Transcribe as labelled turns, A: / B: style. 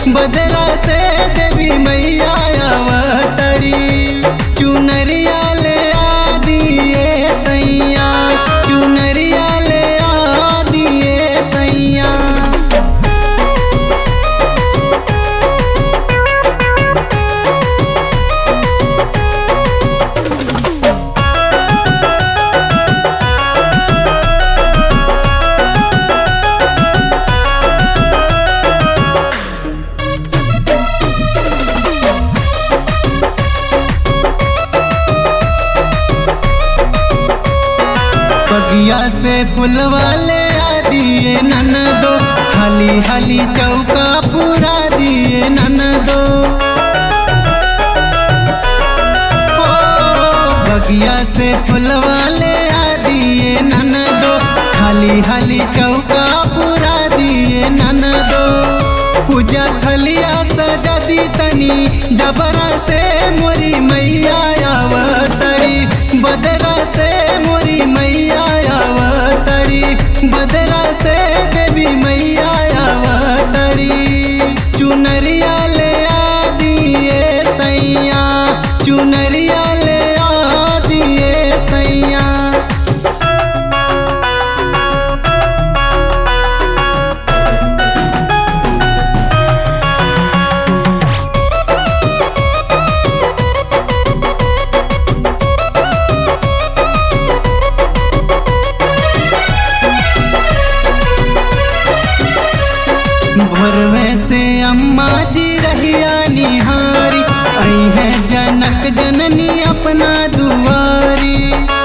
A: बदरा से देवी मैया अवतरी चुनरिया ले आ दिए सैया चुनरिया ले आ दिए सैया बगिया से फुलवा ले आ दिए नन दो हाली हाली चौका पूरा दिए नन दो ओ, बगिया से फुलवा ले आ दिए नन दो हाली हाली चौका पूरा दिए नन दो पूजा थलिया सजा दी तनी जबरा से मोरी मैया अवतरी बदरा से मोरी मैया अवतरी बदरा से देवी मैया अवतरी चुनरिया ले आ दिए सैया चुनरिया ले आ दिए सैया भोरवे से अम्मा जी रहिया निहारी आई है जनक जननी अपना दुआरी